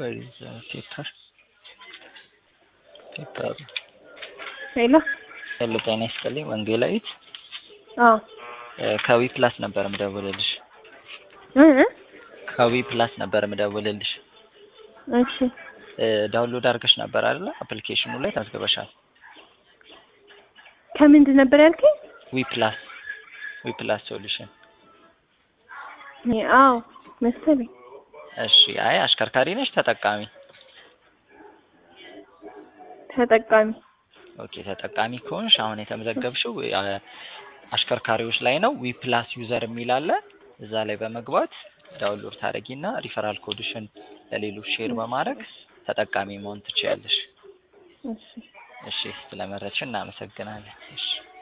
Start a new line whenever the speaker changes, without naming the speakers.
ፔፐር ፔፐር
ሄሎ
ሄሎ ጤና ይስጥልኝ ወንጌላዊት
አዎ
እ ከዊ ፕላስ ነበር ምደውልልሽ
እ እ
ከዊ ፕላስ ነበር ምደውልልሽ
እሺ
እ ዳውንሎድ አድርገሽ ነበር አይደለ አፕሊኬሽኑ ላይ ታስገበሻል
ከምንድን ነበር ያልከኝ?
ዊ ፕላስ ዊ ፕላስ ሶሉሽን
እኔ አዎ መሰለኝ።
እሺ አይ አሽከርካሪ ነሽ ተጠቃሚ
ተጠቃሚ
ኦኬ ተጠቃሚ ከሆንሽ አሁን የተመዘገብሽው አ- አሽከርካሪዎች ላይ ነው ዊ ፕላስ ዩዘር የሚል አለ እዛ ላይ በመግባት ዳውንሎድ ታደርጊና ሪፈራል ኮድሽን ለሌሎች ሼር በማድረግ ተጠቃሚ መሆን ትችያለሽ
እሺ
እሺ ስለመረጥሽ እናመሰግናለን እሺ